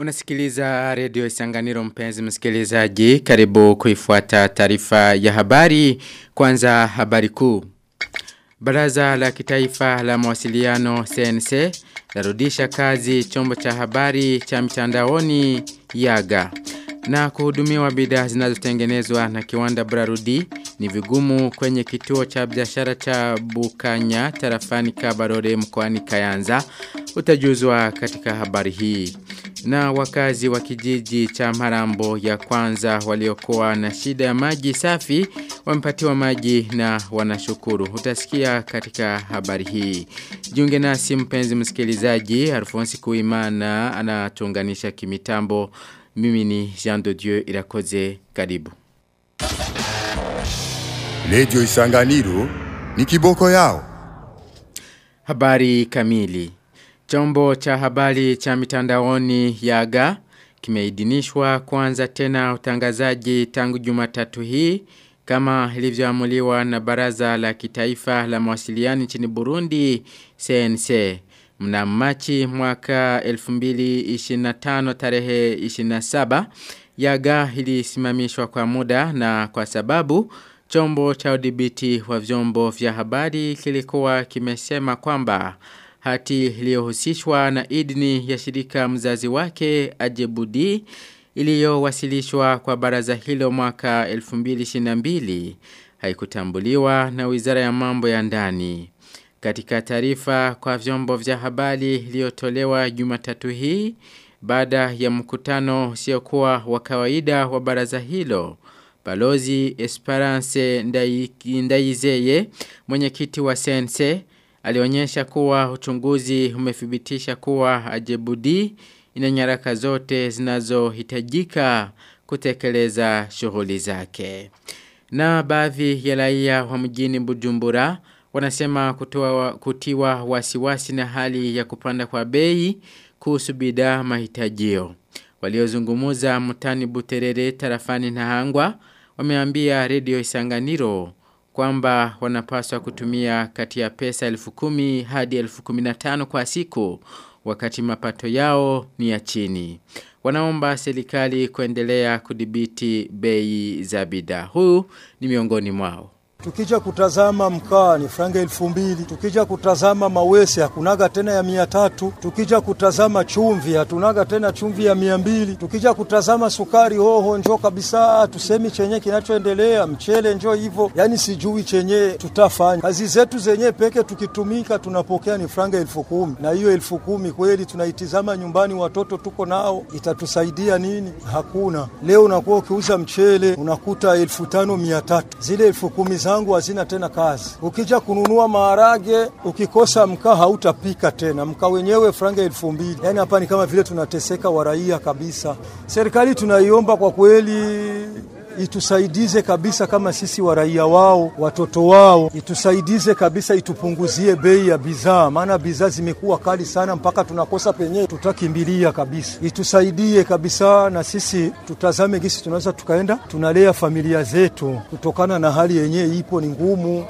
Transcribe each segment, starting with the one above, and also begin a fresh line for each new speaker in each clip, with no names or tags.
Unasikiliza redio Isanganiro mpenzi msikilizaji karibu kuifuata taarifa ya habari kwanza habari kuu. Baraza la kitaifa la mawasiliano CNC larudisha kazi chombo cha habari cha mtandaoni Yaga na kuhudumiwa bidhaa zinazotengenezwa na kiwanda Brarudi ni vigumu kwenye kituo cha biashara cha Bukanya tarafani Kabarore mkoani Kayanza utajuzwa katika habari hii na wakazi wa kijiji cha Marambo ya kwanza waliokuwa na shida ya maji safi wamepatiwa maji na wanashukuru. Utasikia katika habari hii. Jiunge nasi mpenzi msikilizaji, Alfonsi Kuimana anatuunganisha kimitambo. Mimi ni Jean de Dieu Irakoze karibu.
Radio Isanganiro ni kiboko yao.
Habari kamili. Chombo cha habari cha mitandaoni Yaga kimeidhinishwa kuanza tena utangazaji tangu Jumatatu hii kama ilivyoamuliwa na Baraza la Kitaifa la Mawasiliano nchini Burundi CNC. Mna Machi mwaka 2025 tarehe 27 Yaga ilisimamishwa kwa muda na kwa sababu chombo cha udhibiti wa vyombo vya habari kilikuwa kimesema kwamba hati iliyohusishwa na idni ya shirika mzazi wake Ajebudi iliyowasilishwa kwa baraza hilo mwaka 2022 haikutambuliwa na Wizara ya Mambo ya Ndani. Katika taarifa kwa vyombo vya habari iliyotolewa Jumatatu hii baada ya mkutano usiokuwa wa kawaida wa baraza hilo Balozi Esperance Ndaizeye mwenyekiti wa Sense alionyesha kuwa uchunguzi umethibitisha kuwa Ajebudi ina nyaraka zote zinazohitajika kutekeleza shughuli zake. Na baadhi ya raia wa mjini Bujumbura wanasema kutoa, kutiwa wasiwasi na hali ya kupanda kwa bei kuhusu bidhaa mahitajio. Waliozungumuza mtani Buterere tarafani na Hangwa wameambia redio Isanganiro kwamba wanapaswa kutumia kati ya pesa elfu kumi hadi elfu kuminatano kwa siku wakati mapato yao ni ya chini. Wanaomba serikali kuendelea kudhibiti bei za bidhaa. Huu ni miongoni mwao.
Tukija kutazama mkaa ni franga elfu mbili. Tukija kutazama mawese hakunaga tena ya mia tatu. Tukija kutazama chumvi hatunaga tena chumvi ya mia mbili. Tukija kutazama sukari hoho njo kabisa, tusemi chenye kinachoendelea mchele njo hivyo, yani sijui chenye tutafanya. Kazi zetu zenye peke tukitumika tunapokea ni franga elfu kumi na hiyo elfu kumi kweli tunaitizama nyumbani, watoto tuko nao, itatusaidia nini? Hakuna. Leo unakuwa ukiuza mchele unakuta elfu tano mia tatu zile elfu kumi za zangu hazina tena kazi. Ukija kununua maharage, ukikosa mkaa hautapika tena, mkaa wenyewe franga elfu mbili. Yani hapa ni kama vile tunateseka waraia kabisa. Serikali tunaiomba kwa kweli itusaidize kabisa kama sisi waraia wao, watoto wao, itusaidize kabisa, itupunguzie bei ya bidhaa, maana bidhaa zimekuwa kali sana mpaka tunakosa penye tutakimbilia kabisa. Itusaidie kabisa, na sisi tutazame gisi tunaweza tukaenda tunalea familia zetu, kutokana na hali yenyewe ipo ni ngumu.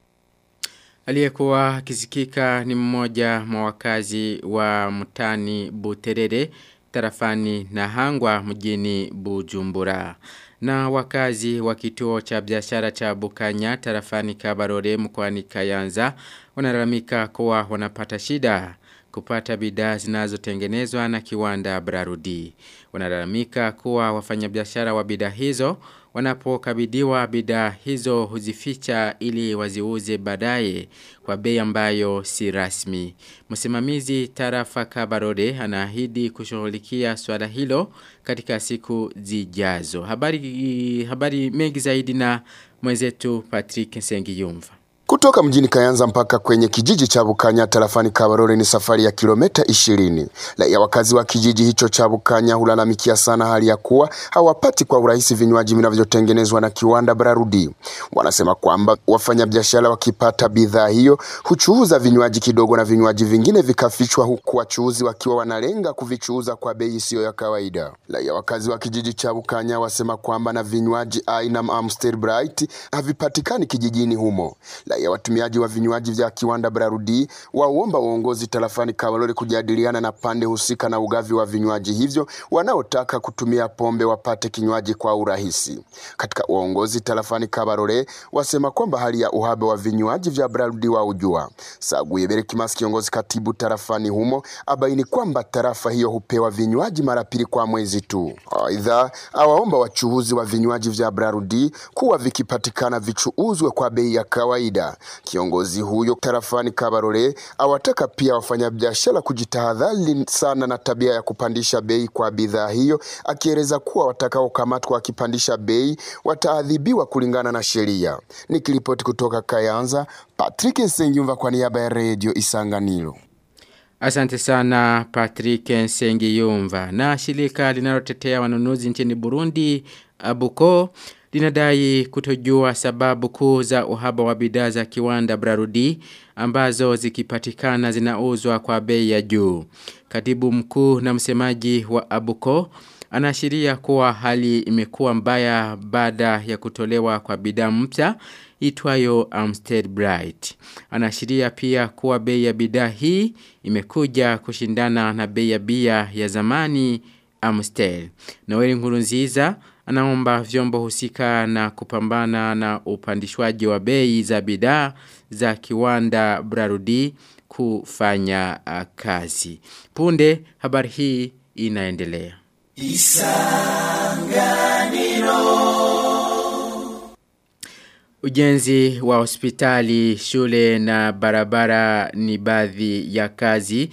Aliyekuwa akisikika ni mmoja mwa wakazi wa mtani Buterere tarafani na Hangwa mjini Bujumbura na wakazi wa kituo cha biashara cha Bukanya tarafani Kabarore mkoani Kayanza wanalalamika kuwa wanapata shida kupata bidhaa zinazotengenezwa na kiwanda Brarudi. Wanalalamika kuwa wafanyabiashara wa bidhaa hizo wanapokabidhiwa bidhaa hizo huzificha ili waziuze baadaye kwa bei ambayo si rasmi. Msimamizi tarafa Kabarode anaahidi kushughulikia swala hilo katika siku zijazo. Habari habari mengi zaidi na mwenzetu Patrick Sengiyumva.
Kutoka mjini Kayanza mpaka kwenye kijiji cha Bukanya tarafani Kabarore ni safari ya kilomita 20. Raia wakazi wa kijiji hicho cha Bukanya hulalamikia sana hali ya kuwa hawapati kwa urahisi vinywaji vinavyotengenezwa na kiwanda Brarudi. Wanasema kwamba wafanyabiashara wakipata bidhaa hiyo huchuuza vinywaji kidogo na vinywaji vingine vikafichwa, huku wachuuzi wakiwa wanalenga kuvichuuza kwa bei isiyo ya kawaida. Raia wakazi wa kijiji cha Bukanya wasema kwamba na vinywaji aina Amstel Bright havipatikani kijijini humo. Raia Raia watumiaji wa vinywaji vya kiwanda Brarudi waomba uongozi tarafani Kabarore kujadiliana na pande husika na ugavi wa vinywaji hivyo wanaotaka kutumia pombe wapate kinywaji kwa urahisi. Katika uongozi tarafani Kabarore wasema kwamba hali ya uhaba wa vinywaji vya Brarudi wa ujua. Saguye Berekimas kiongozi katibu tarafani humo abaini kwamba tarafa hiyo hupewa vinywaji mara pili kwa mwezi tu. Aidha, awaomba wachuuzi wa vinywaji vya Brarudi kuwa vikipatikana vichuuzwe kwa bei ya kawaida. Kiongozi huyo tarafani Kabarore awataka pia wafanyabiashara kujitahadhari sana na tabia ya kupandisha bei kwa bidhaa hiyo, akieleza kuwa watakaokamatwa wakipandisha bei wataadhibiwa kulingana na sheria. Nikiripoti kutoka Kayanza, Patrick Nsengyumva kwa niaba ya Radio Isanganiro.
Asante sana Patrick Nsengiyumva. Na shirika linalotetea wanunuzi nchini Burundi, Abuko, linadai kutojua sababu kuu za uhaba wa bidhaa za kiwanda Brarudi ambazo zikipatikana zinauzwa kwa bei ya juu. Katibu mkuu na msemaji wa Abuko anaashiria kuwa hali imekuwa mbaya baada ya kutolewa kwa bidhaa mpya itwayo Amstel Bright. Anaashiria pia kuwa bei ya bidhaa hii imekuja kushindana na bei ya bia ya zamani Amstel. Noeli Nkurunziza anaomba vyombo husika na kupambana na upandishwaji wa bei za bidhaa za kiwanda Brarudi kufanya uh, kazi. Punde habari hii inaendelea. Ujenzi wa hospitali, shule na barabara ni baadhi ya kazi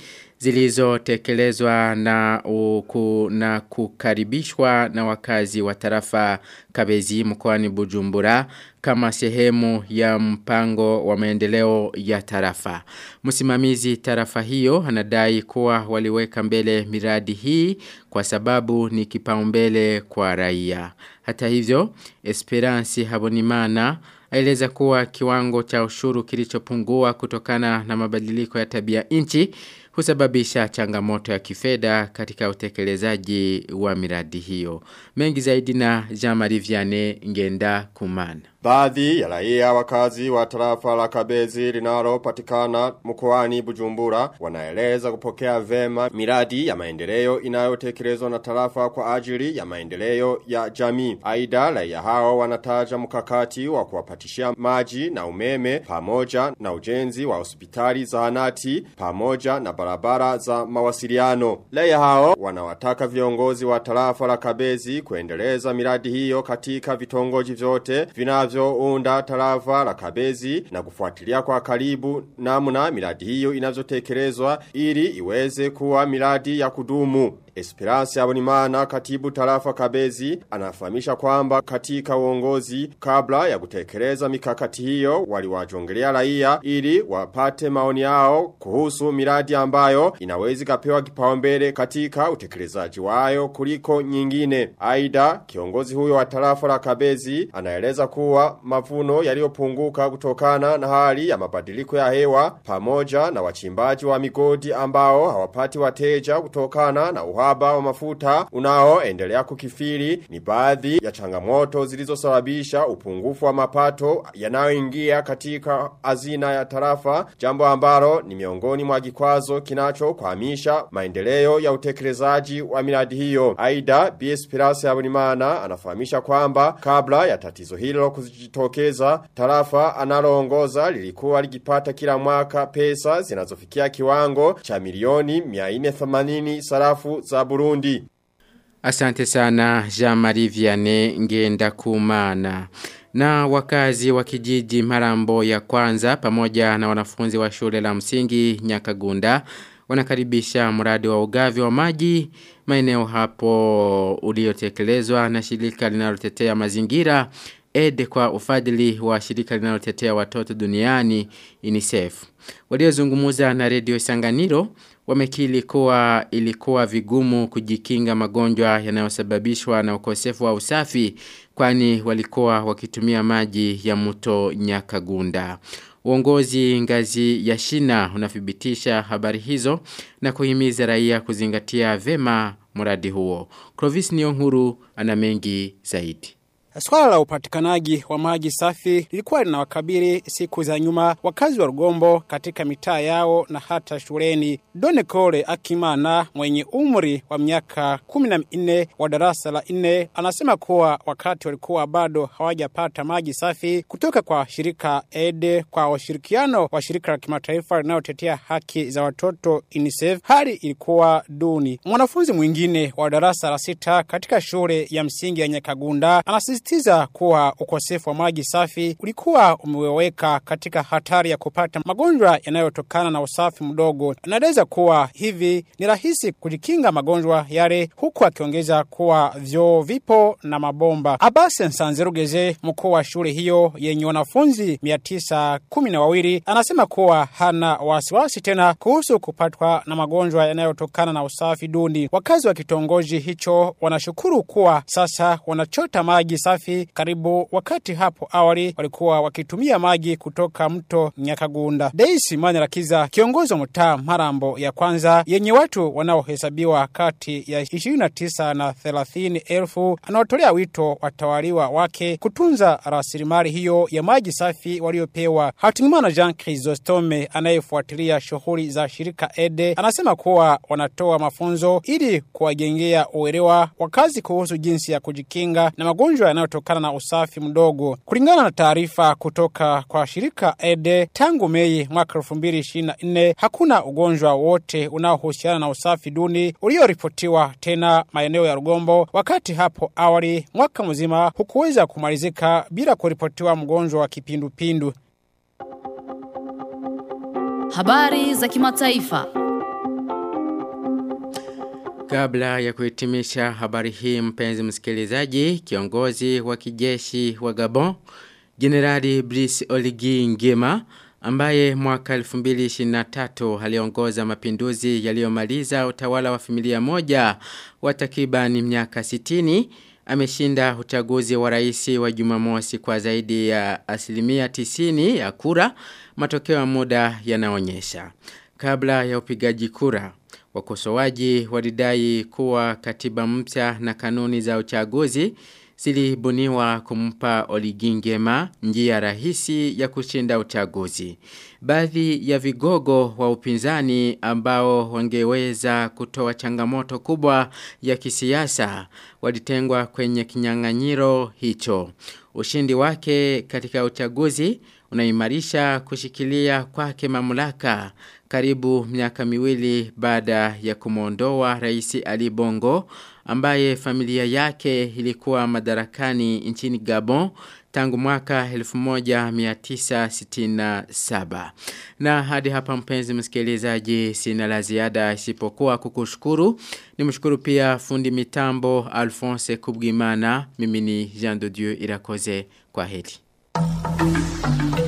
zilizotekelezwa na, uku, na kukaribishwa na wakazi wa tarafa Kabezi mkoani Bujumbura kama sehemu ya mpango wa maendeleo ya tarafa. Msimamizi tarafa hiyo anadai kuwa waliweka mbele miradi hii kwa sababu ni kipaumbele kwa raia. Hata hivyo, Esperance Habonimana aeleza kuwa kiwango cha ushuru kilichopungua kutokana na mabadiliko ya tabia nchi husababisha changamoto ya kifedha katika utekelezaji wa miradi hiyo. Mengi zaidi na Jean-Marie Vianney Ngenda Kumana.
Baadhi ya raia wakazi wa tarafa la Kabezi linalopatikana mkoani Bujumbura wanaeleza kupokea vema miradi ya maendeleo inayotekelezwa na tarafa kwa ajili ya maendeleo ya jamii. Aidha raia hao wanataja mkakati wa kuwapatishia maji na umeme pamoja na ujenzi wa hospitali zahanati pamoja na barabara za mawasiliano. Raia hao wanawataka viongozi wa tarafa la Kabezi kuendeleza miradi hiyo katika vitongoji vyote vinavyo vinavyounda tarafa la Kabezi na kufuatilia kwa karibu namna miradi hiyo inavyotekelezwa ili iweze kuwa miradi ya kudumu. Esperance Abonimana katibu tarafa Kabezi anafahamisha kwamba katika uongozi kabla ya kutekeleza mikakati hiyo waliwajongelea raia ili wapate maoni yao kuhusu miradi ambayo inawezi kapewa kipaumbele katika utekelezaji wayo kuliko nyingine. Aida kiongozi huyo wa tarafa la Kabezi anaeleza kuwa mavuno yaliyopunguka kutokana na hali ya mabadiliko ya hewa pamoja na wachimbaji wa migodi ambao hawapati wateja kutokana na uhaba wa mafuta unaoendelea kukifiri ni baadhi ya changamoto zilizosababisha upungufu wa mapato yanayoingia katika hazina ya tarafa jambo ambalo ni miongoni mwa kikwazo kinachokwamisha maendeleo ya utekelezaji wa miradi hiyo. Aida BS Pirasi Abunimana anafahamisha kwamba kabla ya tatizo hilo kujitokeza tarafa analoongoza lilikuwa likipata kila mwaka pesa zinazofikia kiwango cha milioni 480 sarafu za Burundi.
Asante sana Jean-Marie Vianney ngenda kumana. Na wakazi wa kijiji Marambo ya kwanza pamoja na wanafunzi wa shule la msingi Nyakagunda wanakaribisha mradi wa ugavi wa maji maeneo hapo uliotekelezwa na shirika linalotetea mazingira ede kwa ufadhili wa shirika linalotetea watoto duniani UNICEF. Waliozungumza na redio Sanganiro wamekili kuwa ilikuwa vigumu kujikinga magonjwa yanayosababishwa na ukosefu wa usafi kwani walikuwa wakitumia maji ya mto Nyakagunda. Uongozi ngazi ya shina unathibitisha habari hizo na kuhimiza raia kuzingatia vema mradi huo. Clovis Niyonkuru ana mengi zaidi.
Swala la upatikanaji wa maji safi lilikuwa linawakabili siku za nyuma wakazi wa Rugombo katika mitaa yao na hata shuleni. Done Kole Akimana mwenye umri wa miaka kumi na minne wa darasa la nne anasema kuwa wakati walikuwa bado hawajapata maji safi kutoka kwa shirika EDE kwa ushirikiano wa shirika la kimataifa linalotetea haki za watoto UNICEF, hali ilikuwa duni. Mwanafunzi mwingine wa darasa la sita katika shule ya msingi ya Nyakagunda anasisitiza kuwa ukosefu wa maji safi ulikuwa umeweka katika hatari ya kupata magonjwa yanayotokana na usafi mdogo. Anaeleza kuwa hivi ni rahisi kujikinga magonjwa yale, huku akiongeza kuwa vyoo vipo na mabomba. Abase Nsanzerugeze, mkuu wa shule hiyo yenye wanafunzi mia tisa kumi na wawili, anasema kuwa hana wasiwasi tena kuhusu kupatwa na magonjwa yanayotokana na usafi duni. Wakazi wa kitongoji hicho wanashukuru kuwa sasa wanachota maji safi karibu, wakati hapo awali walikuwa wakitumia maji kutoka mto Nyakagunda. Deisi Manirakiza, kiongozi wa mtaa Marambo ya kwanza yenye watu wanaohesabiwa kati ya 29 na 30 elfu, anaotolea wito watawaliwa wake kutunza rasilimali hiyo ya maji safi waliopewa. Hatimana Jean Chrysostome anayefuatilia shughuli za shirika EDE anasema kuwa wanatoa mafunzo ili kuwajengea uelewa wakazi kuhusu jinsi ya kujikinga na magonjwa yanayotokana na usafi mdogo. Kulingana na taarifa kutoka kwa shirika EDE, tangu Mei mwaka 2024 hakuna ugonjwa wote unaohusiana na usafi duni ulioripotiwa tena maeneo ya Rugombo, wakati hapo awali mwaka mzima hukuweza kumalizika bila kuripotiwa mgonjwa wa kipindupindu.
Habari za kimataifa.
Kabla ya kuhitimisha habari hii mpenzi msikilizaji, kiongozi wa kijeshi wa Gabon, Generali Brice Oligui Nguema, ambaye mwaka 2023 aliongoza mapinduzi yaliyomaliza utawala wa familia moja wa takriban miaka 60, ameshinda uchaguzi wa rais wa Jumamosi kwa zaidi ya asilimia 90 ya kura, matokeo ya muda yanaonyesha. Kabla ya upigaji kura, wakosoaji walidai kuwa katiba mpya na kanuni za uchaguzi zilibuniwa kumpa Oligingema njia rahisi ya kushinda uchaguzi. Baadhi ya vigogo wa upinzani ambao wangeweza kutoa changamoto kubwa ya kisiasa walitengwa kwenye kinyang'anyiro hicho. Ushindi wake katika uchaguzi unaimarisha kushikilia kwake mamlaka karibu miaka miwili baada ya kumwondoa rais Ali Bongo ambaye familia yake ilikuwa madarakani nchini Gabon tangu mwaka 1967. Na hadi hapa mpenzi msikilizaji sina la ziada isipokuwa kukushukuru. Nimshukuru pia fundi mitambo Alphonse Kubwimana. Mimi ni Jean de Dieu Irakoze. Kwa heri.